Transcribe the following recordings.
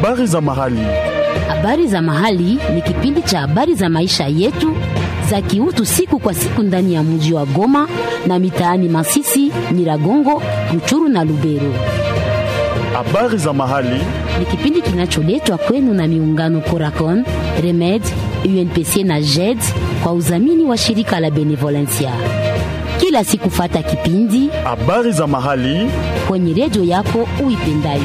Habari za mahali. Habari za mahali ni kipindi cha habari za maisha yetu za kiutu siku kwa siku ndani ya mji wa Goma na mitaani Masisi, Nyiragongo, Ruchuru na Lubero. Habari za mahali. Ni kipindi kinacholetwa kwenu na miungano Coracon, Remed, UNPC na JED kwa udhamini wa shirika la Benevolencia. Kila siku fata kipindi Habari za mahali. kwenye redio yako uipendayo.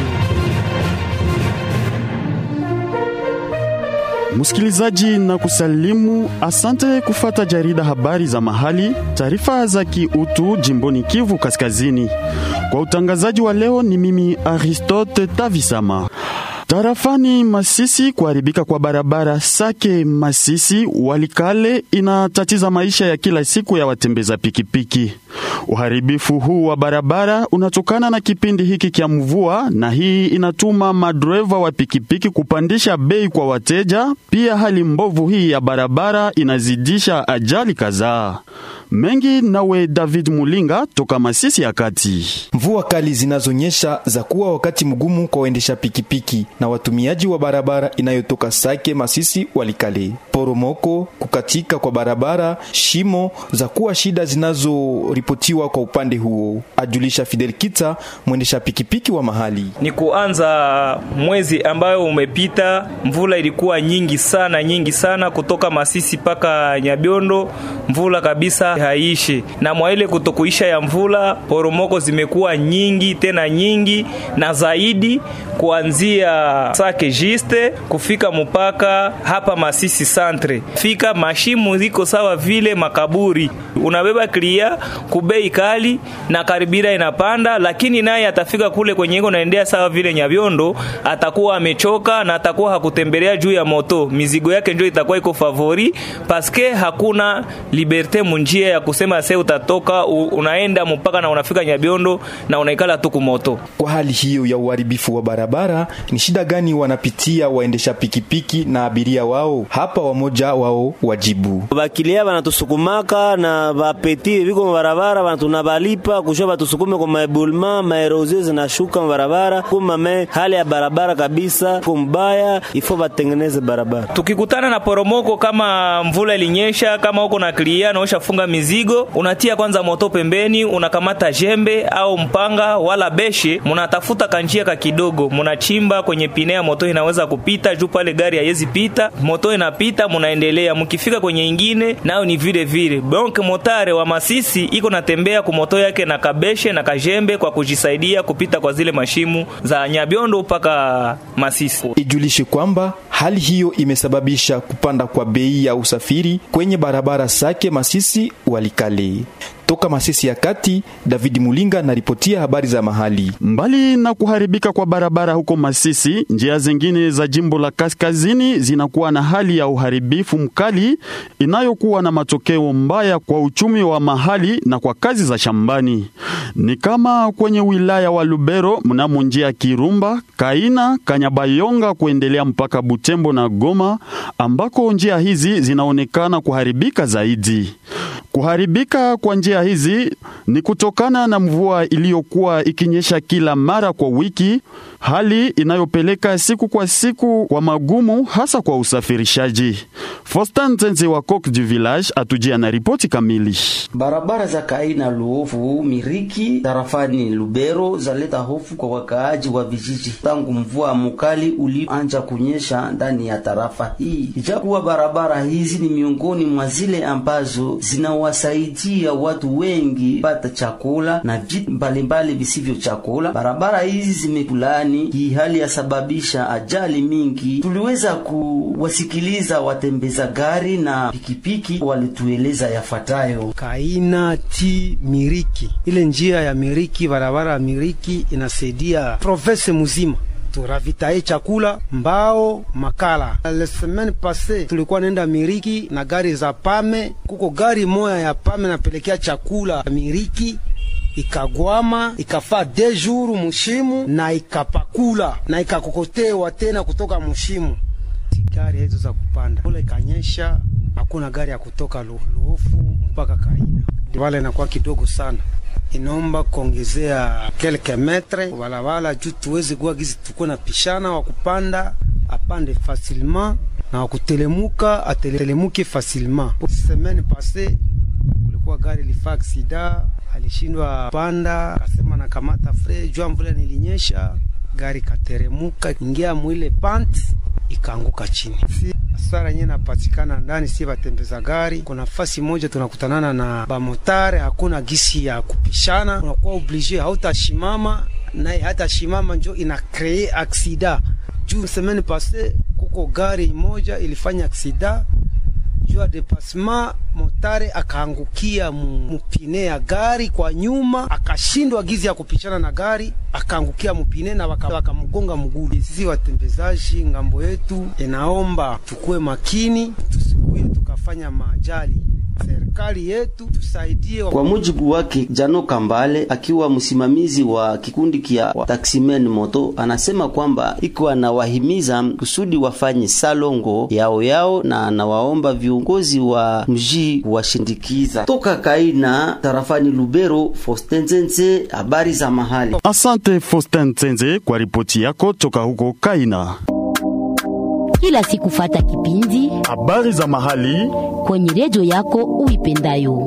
Msikilizaji na kusalimu, asante kufata jarida habari za mahali, taarifa za kiutu jimboni Kivu Kaskazini. Kwa utangazaji wa leo ni mimi Aristote Tavisama. Tarafani Masisi, kuharibika kwa barabara Sake Masisi Walikale inatatiza maisha ya kila siku ya watembeza pikipiki. Uharibifu huu wa barabara unatokana na kipindi hiki kya mvua, na hii inatuma madreva wa pikipiki kupandisha bei kwa wateja. Pia hali mbovu hii ya barabara inazidisha ajali kadhaa. Mengi nawe David Mulinga toka Masisi ya kati. Mvua kali zinazonyesha za kuwa wakati mgumu kwa waendesha pikipiki na watumiaji wa barabara inayotoka Sake Masisi Walikale. Poromoko, kukatika kwa barabara, shimo za kuwa shida zinazoripotiwa kwa upande huo, ajulisha Fidel Kita, mwendesha pikipiki wa mahali. Ni kuanza mwezi ambayo umepita, mvula ilikuwa nyingi sana nyingi sana kutoka Masisi mpaka Nyabiondo, mvula kabisa haishi, na mwa ile kutokuisha ya mvula, poromoko zimekuwa nyingi tena nyingi na zaidi, kuanzia Sake Jiste kufika mpaka hapa Masisi Centre, fika mashimu ziko sawa vile makaburi, unabeba klia kubei kali na karibira inapanda, lakini naye atafika kule kwenye iko naendea sawa vile Nyabiondo, atakuwa amechoka na atakuwa hakutembelea juu ya moto, mizigo yake ndio itakuwa iko favori paske hakuna liberte munjia ya kusema se utatoka u, unaenda mpaka na unafika Nyabiondo na unaikala tu kumoto. Kwa hali hiyo ya uharibifu wa barabara, ni shida gani wanapitia waendesha pikipiki na abiria wao? Hapa wamoja wao wajibu. bakilia banatusukumaka na bapeti biko mubarabara bantunabalipa kusho batusukume kwa maebulma maerozie zinashuka mubarabara kumame hali ya barabara kabisa kumbaya ifo batengeneze barabara Tukikutana na poromoko kama mvula ilinyesha, kama uko na klia na ushafunga mizigo, unatia kwanza moto pembeni, unakamata jembe au mpanga wala beshe, munatafuta kanjia ka kidogo, munachimba kwenye pine ya moto inaweza kupita juu pale gari haiwezi pita, moto inapita, munaendelea. Mkifika kwenye ingine nayo ni vile vile. Donc motare wa Masisi iko natembea ku moto yake na kabeshe na kajembe kwa kujisaidia kupita kwa zile mashimu za Nyabiondo mpaka Masisi. Ijulishe kwamba hali hiyo imesababisha kupanda kwa bei ya usafiri kwenye barabara Sake Masisi Walikale. Toka Masisi ya kati, David Mulinga naripotia habari za mahali. Mbali na kuharibika kwa barabara huko Masisi, njia zingine za jimbo la kaskazini zinakuwa na hali ya uharibifu mkali inayokuwa na matokeo mbaya kwa uchumi wa mahali na kwa kazi za shambani. Ni kama kwenye wilaya wa Lubero mnamo njia Kirumba, Kaina, Kanyabayonga kuendelea mpaka Butembo na Goma ambako njia hizi zinaonekana kuharibika zaidi. Kuharibika kwa njia hizi ni kutokana na mvua iliyokuwa ikinyesha kila mara kwa wiki, hali inayopeleka siku kwa siku kwa magumu hasa kwa usafirishaji. Fostan Nzenze wa Coq du Village atujia na ripoti kamili. Barabara za Kaina, Luofu, Miriki tarafani Lubero zaleta hofu kwa wakaaji wa vijiji tangu mvua mukali ulianza kunyesha ndani ya tarafa hii. Ijakuwa barabara hizi ni miongoni mwa zile ambazo zinawasaidia watu wengi pata chakula na vitu mbalimbali visivyo chakula. Barabara hizi zimekulani, hii hali yasababisha ajali mingi. Tuliweza kuwasikiliza watembeza gari na pikipiki, walitueleza yafuatayo. Kaina ti Miriki, ile njia ya Miriki, barabara ya Miriki inasaidia province muzima turavitaye chakula mbao makala. Le semaine passe tulikuwa nenda Miriki na gari za pame, kuko gari moya ya pame napelekea chakula Miriki ikagwama ikafaa de jour mushimu na ikapakula na ikakokotewa tena kutoka mushimu. Gari hizo za kupanda ule ikanyesha, hakuna gari ya kutoka Luhofu mpaka Kaina, wala inakuwa kidogo sana inaomba kuongezea kelke metre barabara juu tuweze kuwa gizi tuko na pishana wa kupanda apande facilement na wa kutelemuka atelemuke facilement. Semaine passe kulikuwa gari lifa aksida, alishindwa panda, akasema na kamata fre jua mvula nilinyesha, gari kateremuka ingia mwile pant ikaanguka chini. Si hasara yenyewe napatikana ndani, si batembeza gari. Kuna fasi moja tunakutanana na bamotare, hakuna gisi ya kupishana, unakuwa oblige, hautashimama naye hata shimama, njo ina kree aksida. Juu semaine passe kuko gari moja ilifanya aksida juu ya depassement, motare akaangukia mupine ya gari kwa nyuma, akashindwa gizi ya kupishana na gari, akaangukia mupine na wakamgonga mguu. Sisi watembezaji ngambo yetu inaomba tukue makini, tusikuye tukafanya maajali. Serikali yetu tusaidie. Kwa mujibu wake Jano Kambale, akiwa msimamizi wa kikundi kia taximen moto, anasema kwamba iko anawahimiza kusudi wafanye salongo yao yao, na anawaomba viongozi wa mji washindikiza. Toka Kaina tarafani Lubero, Faustin Zenze, habari za mahali. Asante Faustin Zenze kwa ripoti yako toka huko Kaina. Kila siku fata kipindi Habari za mahali kwenye redio yako uipendayo.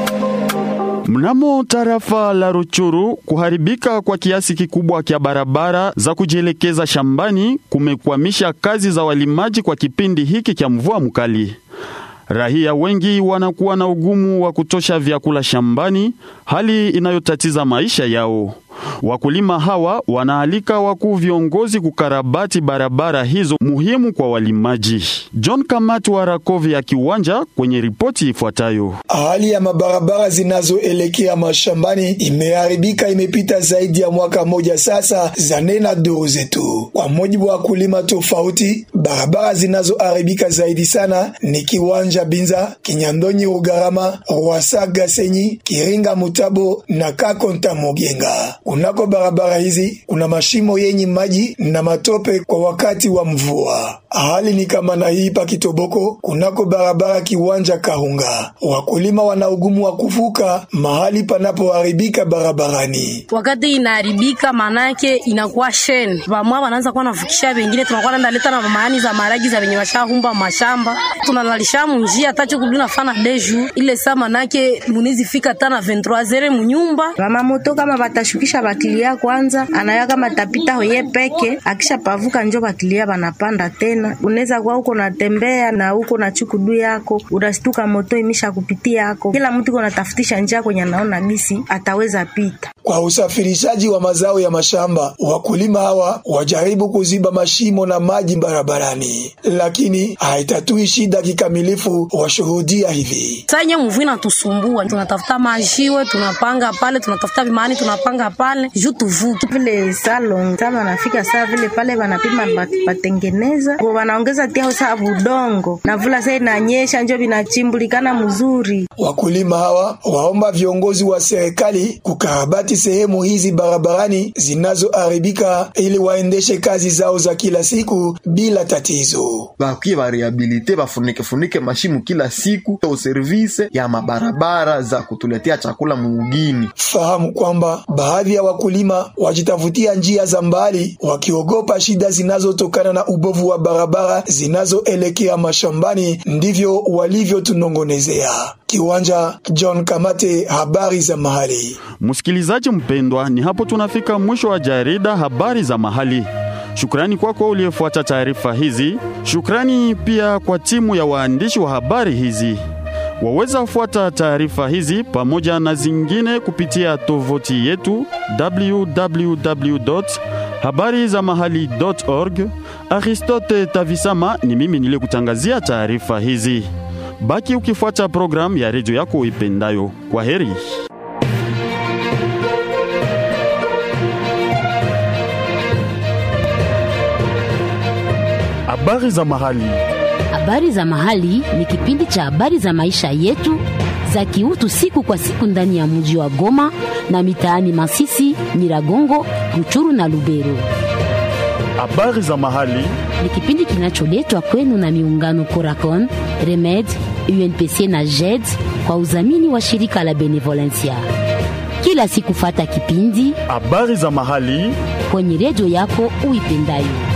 Mnamo tarafa la Ruchuru, kuharibika kwa kiasi kikubwa kya barabara za kujielekeza shambani kumekwamisha kazi za walimaji kwa kipindi hiki kya mvua mkali. Rahia wengi wanakuwa na ugumu wa kutosha vyakula shambani, hali inayotatiza maisha yao. Wakulima hawa wanaalika wakuu viongozi kukarabati barabara hizo muhimu kwa walimaji. John Kamati wa Rakovi ya Kiwanja kwenye ripoti ifuatayo. Hali ya mabarabara zinazoelekea mashambani imeharibika, imepita zaidi ya mwaka moja sasa, zanena duru zetu. Kwa mujibu wa wakulima tofauti, barabara zinazoharibika zaidi sana ni Kiwanja Binza, Kinyandonyi, Rugarama, Rwasa, Gasenyi, Kiringa, Mutabo na Kakonta Mogenga. Kunako barabara hizi kuna mashimo yenye maji na matope kwa wakati wa mvua. Hali ni kama na hii pa Kitoboko, kunako barabara Kiwanja Kahunga, wakulima wana ugumu wa kuvuka mahali panapoharibika barabarani. Wakati inaharibika, manake inakuwa shen vamwa wanaanza kuwa navukisha, vengine tunakuwa nenda leta na maani za maragi za venye washahumba mashamba, tunalalisha munjia tacho kuduna fana deju ile saa, manake munizi fika tana 23 zere munyumba mama moto kama batashukisha bakilia kwanza, anaya kama tapita hoye peke, akisha pavuka njo bakilia banapanda tena. Unaweza kuwa uko natembea na uko na chukudu yako, unastuka moto imisha kupitia yako. Kila mtu iko natafutisha njia kwenye anaona gisi ataweza pita. Kwa usafirishaji wa mazao ya mashamba, wakulima hawa wajaribu kuziba mashimo na maji barabarani, lakini haitatui shida kikamilifu. Washuhudia hivi sanye mvua inatusumbua, tunatafuta majiwe, tunapanga pale, tunatafuta vimani, tunapanga pale juu tuvuke vile salon kama nafika saa vile pale wanapima batengeneza wanaongeza tia saa budongo na vula saa inanyesha njo vinachimbulikana mzuri. Wakulima hawa waomba viongozi wa serikali kukarabati sehemu hizi barabarani zinazoharibika ili waendeshe kazi zao za kila siku bila tatizo. Bakie barehabilite bafunike funike mashimu kila siku to service ya mabarabara za kutuletea chakula mugini. Fahamu kwamba baadhi ya wakulima wajitafutia njia za mbali wakiogopa shida zinazotokana na ubovu wa barabara zinazoelekea mashambani. Ndivyo walivyotunongonezea. Kiwanja, John Kamate, habari za mahali. Msikilizaji mpendwa, ni hapo tunafika mwisho wa jarida habari za mahali. Shukrani kwako kwa uliyefuata taarifa hizi. Shukrani pia kwa timu ya waandishi wa habari hizi. Waweza fuata taarifa hizi pamoja na zingine kupitia tovuti yetu www habari za mahali.org. Aristote Tavisama ni mimi niliyekutangazia taarifa hizi. Baki ukifuata programu ya redio yako uipendayo. Kwa heri. Habari za mahali. Habari za mahali ni kipindi cha habari za maisha yetu za kiutu siku kwa siku ndani ya mji wa Goma na mitaani Masisi, Nyiragongo, Ruchuru na Lubero. Habari za mahali ni kipindi kinacholetwa kwenu na miungano Coracon, Remed, UNPC na JED kwa udhamini wa shirika la Benevolencia. Kila siku fata kipindi habari za mahali kwenye redio yako uipendayo.